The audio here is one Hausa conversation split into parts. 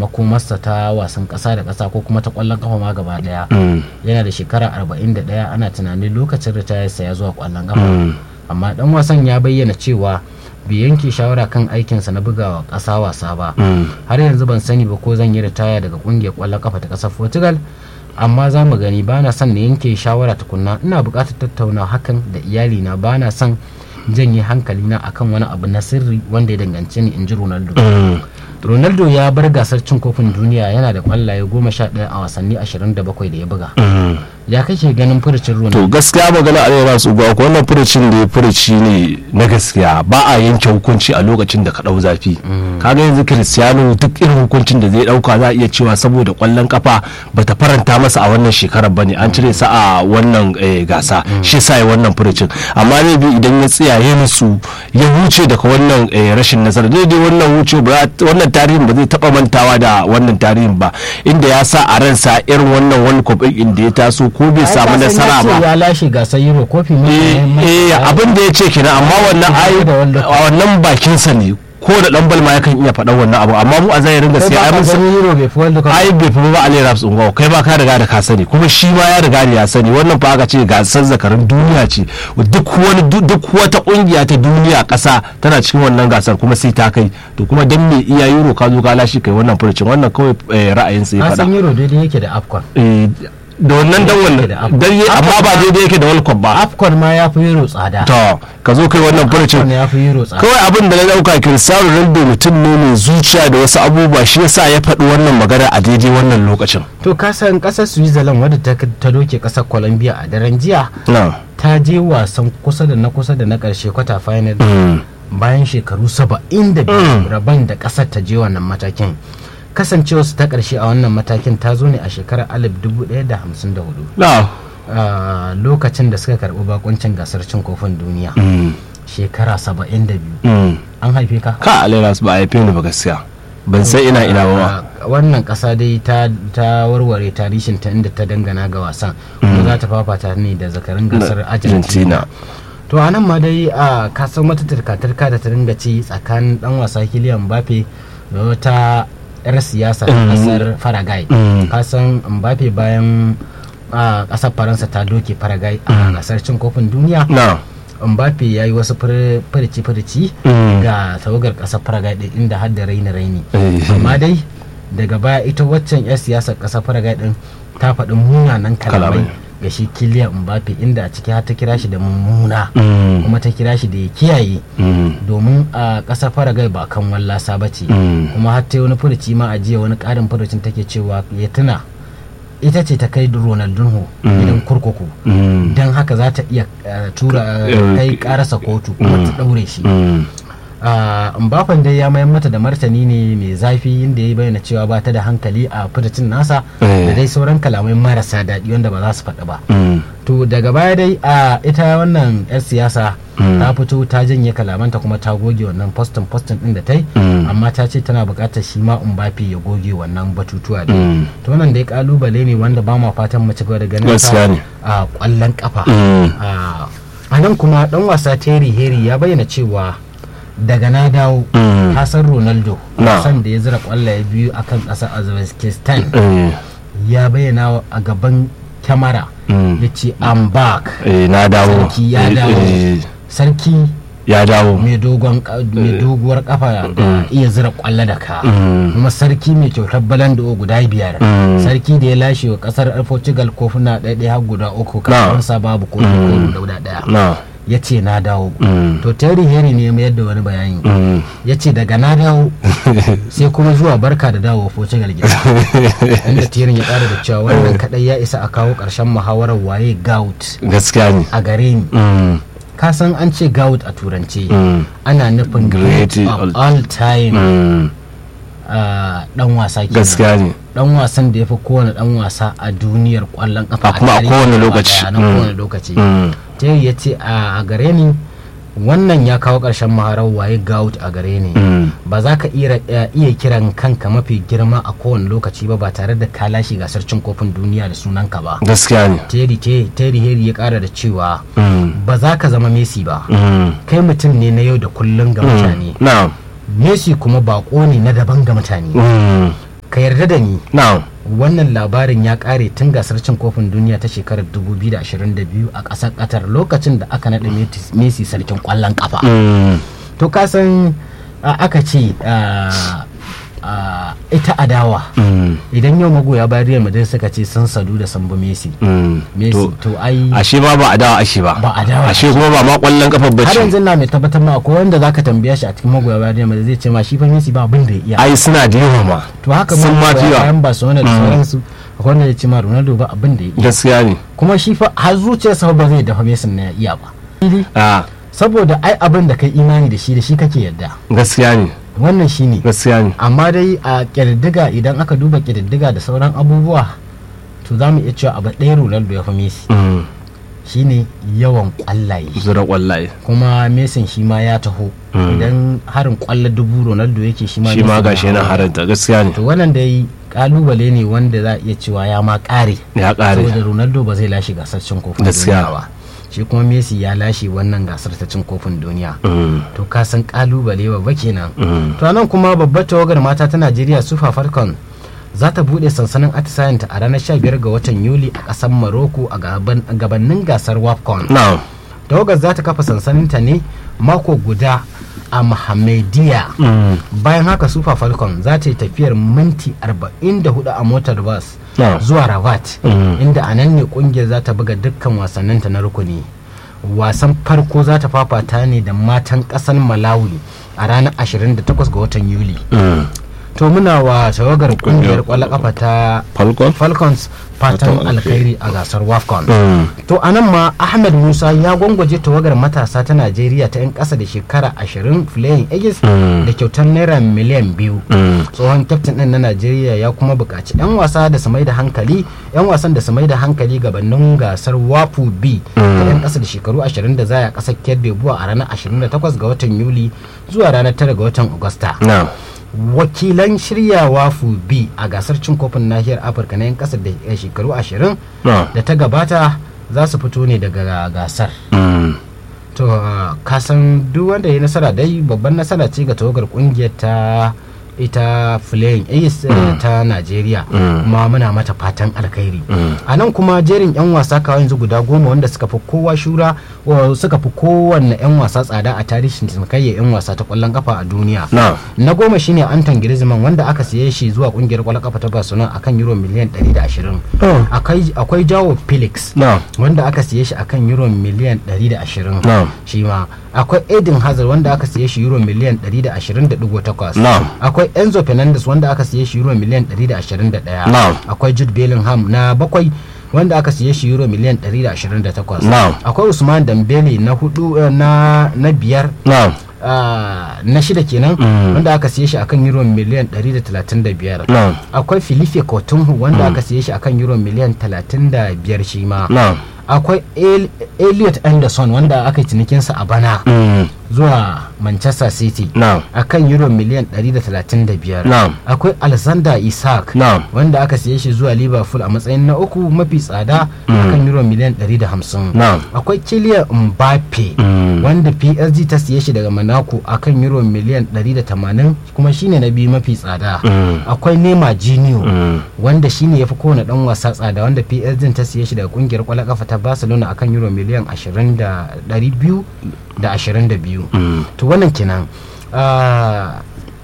makomarsa ta wasan ƙasa da ƙasa ko kuma ta ƙwallon kafa ma gaba ɗaya Mm. yana da shekara 41 ana tunanin lokacin ritayarsa ya zuwa ƙwallon kafa Mm. amma dan wasan ya bayyana cewa bai yanke shawara kan aikinsa na bugawa ƙasa wasa ba Mm. har yanzu ban sani ba ko zan yi ritaya daga ƙungiyar ƙwallon kafa ta ƙasar portugal amma za mu gani ba na son na yanke shawara tukunna ina buƙatar tattauna hakan da iyalina ba na son janye hankalina akan wani abu na sirri wanda ya danganci ni in ji ronaldo Mm. ronaldo ya bar gasar cin kofin duniya yana da ƙwallaye goma sha ɗaya a wasanni ashirin da bakwai da ya buga Mm. ya kake ganin furucin ronaldo to gaskiya magana a rera su ga ko wannan furucin da ya furuci ne na gaskiya ba a yanke hukunci a lokacin da ka dau zafi kaga yanzu cristiano duk irin hukuncin da zai dauka za a iya cewa saboda kwallon kafa bata faranta masa a wannan shekarar bane an cire sa a wannan eh, gasa shi sa ya wannan furucin amma ne bi idan ya tsiyaye musu ya huce daga wannan eh, rashin nasara dai dai wannan huce ba wannan tarihin ba zai taba mantawa da wannan tarihin ba inda ya sa a ransa irin wannan wani cup din da ya taso ko bai samu nasara ba ya lashe gasar euro kofi eh eh, abin da ya ce kenan amma wannan ai da wanda- wannan bakinsa ne ko da dan balma yakan iya faɗan wannan abu amma mu a zahirin gaskiya ai mun san euro bai fi world cup ai bai fi ba Ali Raps Ungo kai ba ka riga da ka sani kuma shi ma ya riga da ya sani wannan fa aka ce gasar zakarin duniya ce duk wani duk- duk wata kungiya ta duniya kasa tana cikin wannan gasar kuma sai ta kai to kuma dan me iya euro ka zo ka lashe kai wannan furucin wannan kawai eh, ra'ayin sai na faɗa san euro daidai yake da afcon Eh, da wannan dan wannan da Afcon. dan yi- amma ba daidai yake da World Cup ba afcon ma ya fi euro tsada to ka zo kai wannan furucin afcon ya fi euro tsada kawai abin da na dauka Cristiano Ronaldo mutum ne mai zuciya da wasu abubuwa shi yasa ya faɗi wannan magana a daidai wannan lokacin to kasan kasar switzerland wadda ta, ta doke kasar colombia a daren jiya na ta je wasan kusa da na kusa da na karshe kwata final bayan shekaru 72 rabon da kasar ta je wannan matakin kasancewa su ta karshe a wannan matakin ta zo ne a shekarar 1154 na a lokacin da suka karbi bakuncin gasar cin kofin duniya shekara 72 an haife ka ka alairas ba a haife ni ba gaskiya ban san ina ina ba ma A wannan kasa dai ta ta warware tarihin ta inda ta dangana ga wasan kuma za ta fafata ne da zakarin gasar argentina to a nan ma dai a kasan wata tarka-tarka da ta dinga ci tsakanin dan wasa Kylian Mbappe da wata yar siyasa a kasar Paraguay Mm. kasan Mbappe bayan a kasar Faransa ta doke Paraguay a gasar cin kofin duniya na Mbappe ya yi wasu furici-furici Mm. ga tawagar kasar Paraguay din inda har da raini-raini Eh. amma dai daga baya ita waccan 'yar siyasar kasar Paraguay din ta faɗi munanan kalamai Kalamai. ga shi Kylian Mbappe inda a ciki har ta kira shi da mummuna Mm. kuma ta kira shi da ya kiyaye Mm. domin a ƙasar Paraguay ba kan wallasa ba ce Mm. kuma har ta yi wani furuci ma a jiya wani ƙarin furucin take cewa ya tuna ita ce ta kai Ronaldinho gidan kurkuku Mm. don haka za ta iya eh, tura eh, Eh, kai karasa kotu kuma ta ɗaure shi Mm. Ah, Mbappen dai ya mayar mata da martani ne mai zafi inda ya bayyana cewa ba ta da hankali a furucin nasa Eh. da dai sauran kalamai marasa daɗi wanda ba za su faɗi ba Mm. to daga baya dai a ita wannan 'yar siyasa ta fito ta janye kalamanta kuma ta goge wannan postin postin din da ta yi Mm. amma ta ce tana buƙatar shi ma Mbappe ya goge wannan batutuwa da Mm. to wannan dai kalubale ne wanda ba ma fatan mu ci gaba da ganin Gaskiya ne. a kwallon kafa Mm. a a nan kuma dan wasa Terry Henry ya bayyana cewa daga na dawo Mm. Hassan Ronaldo Na. wasan da ya zira kwallaye biyu akan ƙasar Uzbekistan Eh. ya bayyana a gaban kyamara Mm. ya ce I'm back Eh, na dawo sarki ya Eh, dawo eh, sarki ya dawo mai dogon ka- mai doguwar kafa da iya zira kwallo da ka Mm. kuma sarki mai kyautar balando guda biyar Mm. sarki da ya lashe wa kasar portugal kofuna ɗaya har guda uku kafin sa babu kofi ko guda ɗaya na ya ce na dawo Mm. to terry henry ne ya mayar da wani bayani Mm. ya ce daga na dawo sai kuma zuwa barka da dawo portugal gida inda tirin ya ƙara da cewa wannan kadai ya isa a kawo ƙarshen muhawarar waye gout gaskiya ne a gare ni Mm. ka san an ce gout a turance Mm. ana nufin great Great of all- all time Mm. ah, dan wasa kenan gaskiya ne dan wasan da ya fi kowane dan wasa a duniyar kwallon kafa A kuma a tarihi kowane gaba lokaci. daya, na Mm. kowane lokaci Mm. terry ya ce a a gare ni wannan ya kawo ƙarshen maharar waye gout a gare ni Mm. ba za ka iya iya kiran kanka mafi girma a kowane lokaci ba ba tare da ka lashe gasar cin kofin duniya da sunanka ba gaskiya ne terry te- terry Henry ya kara da cewa Mm. ba za ka zama messi ba Mm. kai mutum ne na yau da kullum ga mutane na messi kuma bako ne na daban ga mutane Mm. ka yarda da ni na'am wannan labarin ya kare tun gasar cin kofin duniya ta shekarar 2022 a ƙasar qatar lokacin da aka naɗa messi sarkin ƙwallon ƙafa Mm. to kasan aka ce ah, ah, ita adawa Mm. idan yau magoya bayan real madrid suka ce sun sadu da sambo messi Mm. messi To, to ai ashe ba ba adawa ashe ba Ba adawa ashe kuma ba ma kwallon kafa har bace yanzu na mai tabbatar ma akwai wanda zaka tambaya shi a cikin magoya bayan real madrid zai ce ma shi fa messi ba abin da ya iya ai suna da yawa ma to haka sun ma ma fi yawa. bayan barcelona da sauransu akwai wanda ya ce ma ronaldo ba abin da ya iya gaskiya ne kuma shi fa har zuciyarsa ba zai dafa messi na ya iya ba a saboda ai abin da kai imani da shi da shi kake yarda gaskiya ne wannan shine gaskiya ne amma dai a ƙididdiga idan aka duba ƙididdiga da sauran abubuwa to za mu iya cewa abu ɗaya ronaldo ya fi messi Mm. shine yawan ƙwallaye zura kwallaye kuma mesin shi ma ya taho idan harin ƙwallo dubu ronaldo yake shi ma shi ma Messi gashi na yana hawa. haranta gaskiya ne to wannan dai kalubale ne wanda za a iya cewa ya ma ƙare ya saboda kare ronaldo ba zai lashe gasar cin kofin Gaskiya. duniya ba shi kuma messi ya lashe wannan gasar ta cin kofin duniya Mm. to ka san kalubale babba kenan Mm. to nan kuma babbar tawagar mata ta najeriya sufa falcon za ta bude sansanin atisayenta a ranar 15 ga watan yuli a kasar morocco a gaban- gabanin gasar wafcon na'am tawagar za ta kafa sansaninta ne mako guda a Muhammadiyya Mm. bayan haka super falcon za ta yi tafiyar minti 44 a motar bus Ah. zuwa rabat Mm. inda a nan ne kungiyar za ta buga dukkan wasanninta na rukuni wasan farko za ta fafata ne da matan kasar malawi a ranar 28 ga watan yuli Mm. to muna wa tawagar kungiyar kwallon kafa ta falcon falcons fatan Fatan alkhairi a gasar wafcon Mm. to a nan ma ahmed musa ya gwangwaje tawagar matasa ta najeriya ta 'yan ƙasa da shekara 20 flying aegis Mm. da kyautar naira miliyan biyu Mm. tsohon kyaftin ɗin na najeriya ya kuma buƙaci 'yan wasa da su mai da hankali 'yan wasan da su mai da hankali gabanin gasar wafu b ta 'yan ƙasa da shekaru 20 da zaya ƙasar kerbebuwa a ranar 28 ga watan yuli zuwa ranar 9 ga watan agusta na'am wakilan shiryawa fu b a gasar cin kofin nahiyar afirka na 'yan ƙasa da shekaru 20 na'am da ta gabata za su fito ne daga gasar Mm. to uh, kasan duk wanda ya nasara dai babban nasara ce ga tawagar kungiyar ta ita flying ace uh, ta najeriya kuma muna mata fatan alkhairi a nan kuma jerin 'yan wasa kawai yanzu guda goma wanda suka fi kowa shura wa- suka fi kowanne 'yan wasa tsada a tarihin cinikayya 'yan wasa ta kwallon kafa a duniya na'am na goma shine anton griezmann wanda aka siye shi zuwa kungiyar kwallon kafa ta barcelona akan euro miliyan 120 Oh. akwai akwai jawo felix na'am wanda aka siye shi akan euro miliyan 120 Na'am. shi ma akwai Eden Hazard wanda aka siye shi euro miliyan 120.8 Na'am. akwai Enzo Fernandez wanda aka siye shi euro miliyan 121 Na'am. akwai Jude Bellingham na bakwai wanda aka siye shi euro miliyan 128 Na'am. akwai Usman Dembele na hudu eh, na na biyar na'am ah, na shida kenan Mm. wanda aka siye shi akan euro miliyan 135 na'am akwai Filipe Coutinho wanda aka siye shi akan euro miliyan 35 shi ma na'am akwai El- Elliot Anderson wanda aka yi cinikinsa a bana Mm. zuwa Manchester City na'am akan euro miliyan 135 Na'am. akwai Alexander Isak Na'am. wanda aka siye shi zuwa Liverpool a matsayin na uku mafi tsada akan euro miliyan 150 Na'am. akwai Kylian Mbappe Mm. wanda PSG ta siye shi daga Monaco akan euro miliyan 180 kuma shine na biyu mafi tsada Mm. akwai Neymar Junior Mm. wanda shine ya fi kowane dan wasa tsada wanda PSG ta siye shi daga kungiyar kwallon kafa ta Barcelona akan euro miliyan 20 da 200 da 22 Mm. to wannan kenan ah,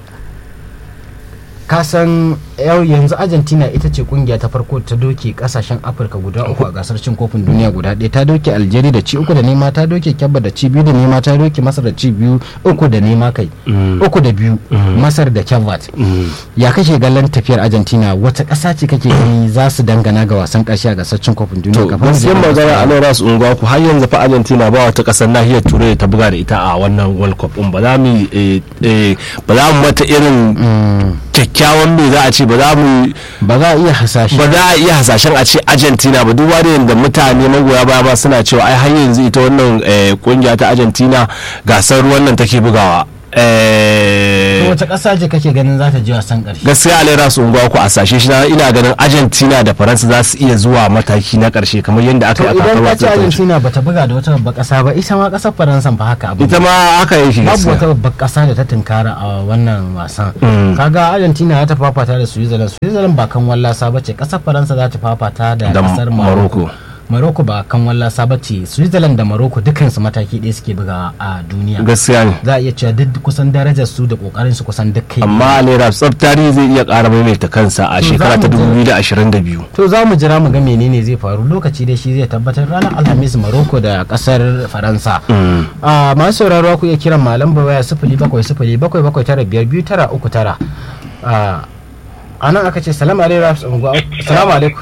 kasan yau yanzu argentina ita ce kungiya ta farko ta doke kasashen afirka guda uku a gasar cin kofin duniya guda ɗaya ta doke algeria da ci uku da nema ta doke kyabba da ci biyu da nema ta doke masar da ci biyu uku da nema kai uku da biyu masar da kyabbat ya kashe galan tafiyar argentina wata ƙasa ce kake gani za su dangana ga wasan ƙarshe a gasar cin kofin duniya to kafin su je gaskiyar magana gasar. a nan rasu unguwa ku har yanzu fa argentina ba wata kasar nahiyar turai da ta buga da ita a wannan world cup din ba za mu eh, eh, ba za mu mata irin kyakkyawan me za a ce ba za mu ba za a iya hasashe ba za a iya hasashen a ce argentina ba duba da yadda mutane magoya baya ba suna cewa ai har yanzu ita wannan eh, kungiya ta argentina gasar ruwan nan take bugawa Eh, to wace ƙasa ce kake ganin za ta je wasan ƙarshe gaskiya alera su unguwa ku a sashe shi na- ina ganin argentina da faransa za su iya zuwa mataki na karshe kamar yadda aka to yi a idan kakar ka ce wasan ƙarshe. argentina bata buga da wata babbar ƙasa ba ita ma ƙasar faransa fa haka abu ita ma haka yake babu gaskiya wata babbar ƙasa da ta tunkara a wannan wasan Mm. kaga argentina za ta fafata da switzerland switzerland ba kan wallasa ba ce ƙasar faransa za ta fafata da da ƙasar morocco morocco morocco ba kan wallasa ba ce switzerland da morocco dukansu mataki ɗaya suke buga a duniya gaskiya ne za a iya cewa duk kusan darajar su da kokarin su kusan duk kai amma alera tsaf tarihi zai iya ƙara maimaita kansa a To, shekara za ta mu je- 2022 to za mu jira mu ga menene zai faru lokaci da shi zai tabbatar ranar alhamis morocco da kasar faransa Mm. a masu sauraro ku iya kiran malam waya sifili bakwai sifili bakwai bakwai tara biyar biyu tara uku tara a nan aka ce salamu alaikum salamu alaikum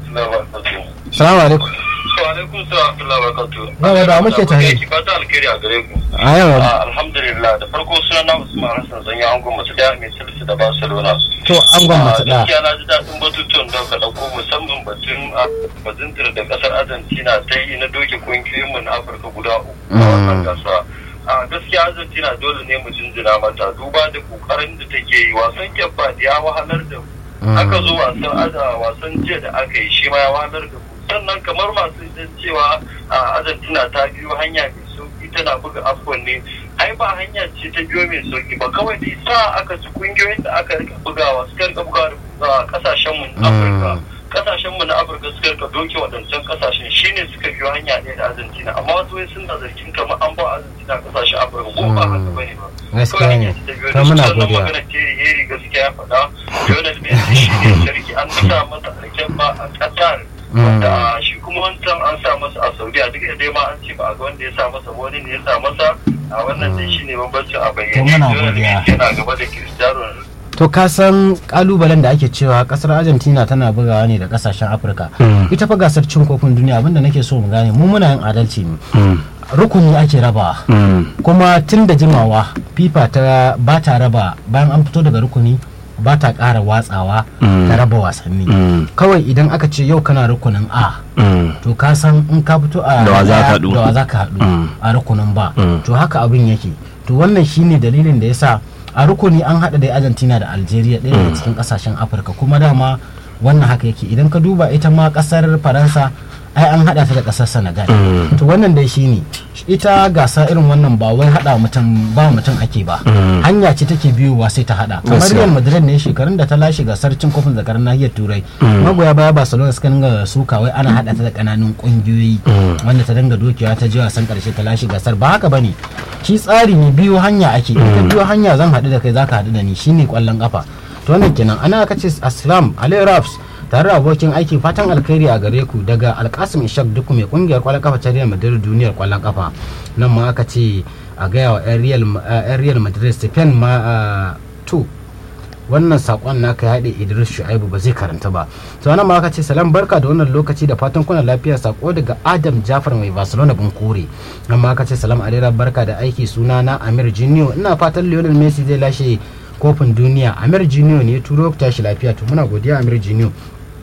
salamu alaikum alaikum salam wa barakatuh Yawa, da muke tare. ki fata alkhairi a gare ku a yawa Ah, alhamdulillah da farko sunana Usman Hassan Sanya Angon masu da mai silsi da Barcelona to an gwamnati da gaskiya na ji daɗin batutuwan da ka ɗauko musamman batun ah, bazintar da ƙasar Argentina ta yi na doke kungiyoyinmu na Afirka guda uku a wannan Mm. gasa a gaskiya Argentina dole ne mu jinjina mata duba da kokarin da take yi wasan kyabba da ya wahalar da mu aka zo wasan aza wasan jiya da aka yi shi ma ya wahalar da mu sannan kamar masu jin cewa a argentina ta biyo hanya mai sauki tana buga afcon ne ai ba hanya ce ta biyo mai sauki ba kawai da isa aka ci kungiyoyin da aka rika bugawa suka rika bugawa da kasashen mu na afirka kasashen mu na afirka suka rika doke waɗancan kasashen shine suka biyo hanya ne da argentina amma wasu wai suna zargin kamar an ba argentina kasashen afirka ko ba haka bane ba Gaskiya ne. Kawai hanya ce ta biyo To da su. muna Sannan godiya. magana Terry Henry gaskiya ya faɗa Lionel Messi shi ne sarki an sa masa alken ba a Qatar wanda shi kuma wancan an sa masa a Saudiya duk da dai ma an ce ba a ga wanda ya sa masa ba, wani ne ya sa masa a wannan dai shi ne bambancin a bayyane To muna Lionel godiya. Messi yana gaba da Cristiano Ronaldo to ka san kalubalen da ake cewa kasar argentina tana bugawa ne da kasashen afirka ita fa gasar cin kofin duniya abinda nake so mu gane mu muna yin adalci ne rukuni ake raba kuma tun da jimawa fifa ta ba ta raba bayan an fito daga rukuni ba ta ƙara watsawa ta raba wasanni kawai idan aka ce yau kana rukunin a to ka san in ka fito a Da wa za ka ɗaya, haɗu. da wa za ka haɗu Mm. a rukunin ba Mm. to haka abin yake to wannan shine dalilin da yasa a rukuni an haɗa da argentina da algeria ɗaya daga cikin ƙasashen afirka kuma dama wannan haka yake idan ka duba ita ma ƙasar faransa ai an haɗa ta da ƙasar senegal Mm. to wannan dai shine ita gasa irin wannan ba wai haɗa mutum ba mutum ake ba Mm. hanya ce take biyowa sai ta haɗa kamar Gaskiya. real madrid ne shekarun da ta lashe gasar cin kofin zakarar nahiyar turai magoya baya barcelona suka dinga suka wai ana haɗa ta da ƙananun ƙungiyoyi Mm. wanda ta dinga dokewa ta je wasan ƙarshe ta lashe gasar ba haka bane shi tsari ne biyo hanya ake in ka biyo hanya zan haɗu da kai zaka haɗu da ni shine ƙwallon ƙafa to wannan kenan ana aka ce aslam ali raps tare da abokin aiki fatan alkhairi a gare ku daga alkasim ishak duk mai kungiyar kwallon kafa ta real madrid duniyar kwallon kafa nan ma aka ce a gaya wa yan real yan real madrid stephen ma ah, to wannan sakon naka ya haɗe idris shu'aibu ba zai karanta ba to nan ma aka ce salam barka da wannan lokaci da fatan kuna lafiya sako daga adam jafar mai barcelona bunkure nan ma aka ce salam alera barka da aiki suna na amir junior ina fatan lionel messi zai lashe kofin duniya amir junior ne ya turo ku tashi lafiya to muna godiya amir junior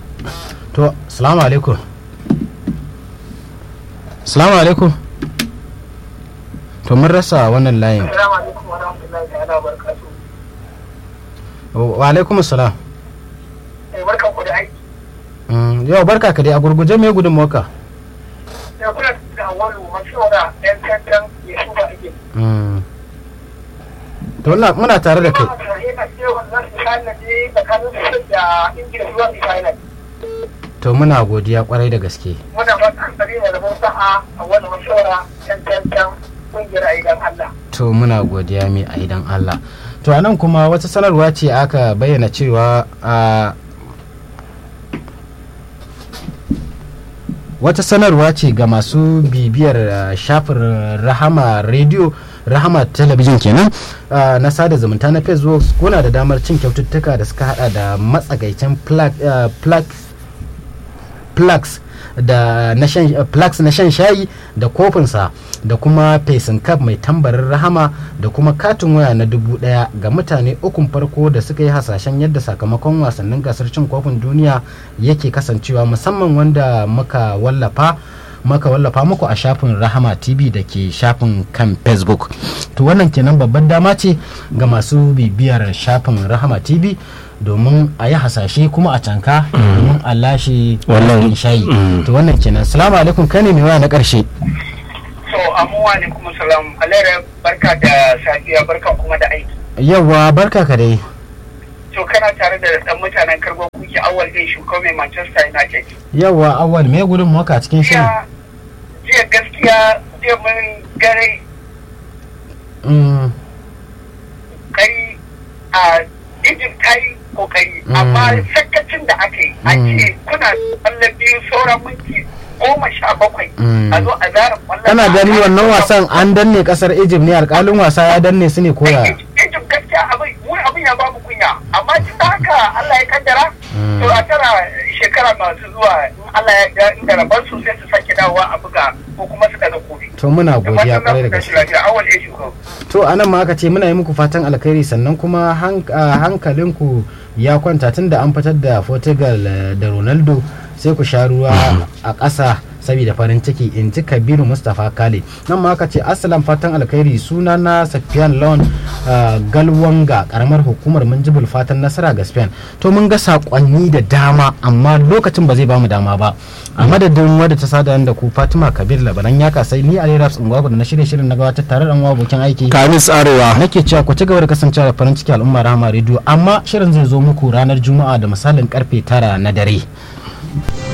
to salamu alaikum salamu alaikum to mun rasa wannan layin Assalamu alaikum wa rahmatullahi ta'ala wa barakatuh. wa alaikum salam Eh barkan ku da aiki. Mm, yau barka ka dai a gurguje mai gudun moka Ya kuna da awwalu mashawara ɗan kankan ya shuka ake. to Allah muna tare da kai Ina masa yana cewa za su final ne tsakanin su da Ingila zuwa su final. to muna godiya kwarai da gaske Muna fatan tsari da rabon sa'a a wani mashawara ɗan kankan ƙungiyar ayyukan Allah. to muna godiya mai a idan Allah to anan kuma wata sanarwa ce aka bayyana cewa a wata sanarwa ce ga masu bibiyar uh, shafin rahama radio rahama talabijin kenan uh, na sada zumunta na facebook kuna da damar cin kyaututtuka da suka hada da matsagaicin plug- uh, plug- plugs da na shan uh, plugs na shan shayi da kofinsa da kuma facing cup mai tambarin rahama da kuma katin waya na dubu daya ga mutane ukun farko da suka yi hasashen yadda sakamakon wasannin gasar cin kofin duniya yake kasancewa musamman wanda muka wallafa maka wallafa muku a shafin rahama tv da ke shafin kan facebook to wannan kenan babban dama ce ga masu bibiyar shafin rahama tv domin a yi hasashe kuma a canka domin a lashe Wannan- shayi Mm. to wannan kenan salamu alaikum kai ne mai waya na karshe so amuwa ne kuma salam alera barka da safiya barkan kuma da aiki yawwa barka ka dai to kana tare da dan mutanen karbo kuke awal din shuko mai manchester united yawwa awal me gudun maka a cikin shirin jiya jiya gaskiya jiya mun gare Mm, kai a egypt ta yi kokari Mm. amma sakacin da aka yi a Mm. ce kuna kwallon biyu sauran minti goma sha bakwai Mm. a zo a zara kwallon kana ba- gani wannan wasan an danne kasar egypt ne alkalin wasa ya danne su ne koya Egypt gaskiya abin mu abin ya bamu kunya amma tun da haka Allah ya kaddara Mm. to a tara shekara masu zuwa in Allah ya ga inda rabar su sai su sake dawowa a buga ko kuma su daga kofi to muna da godiya fatan za kwarai da ku tashi gaske lafiya awal ya shuka to anan ma aka ce muna yi muku fatan alkhairi sannan kuma hank- ah, hankalinku ya kwanta tun da an fitar da portugal eh, da ronaldo sai ku sha ruwa a ƙasa saboda farin ciki in ji kabiru mustapha kale nan ma aka ce asalan fatan alkhairi suna na safiyan lawan ah, galwanga karamar hukumar minjibul fatan nasara ga spain to mun ga sakonni da dama amma lokacin ba zai bamu dama ba a madadin wadda ta sada da ku fatima kabir labaran ya kasai ni ali raps ungwagu da na shirye shirin na gabatar tare da uwa abokin aiki kamis arewa nake cewa ku ci gaba da kasancewa da farin ciki al'umma rahama rediyo amma shirin zai zo muku ranar juma'a da misalin karfe tara na dare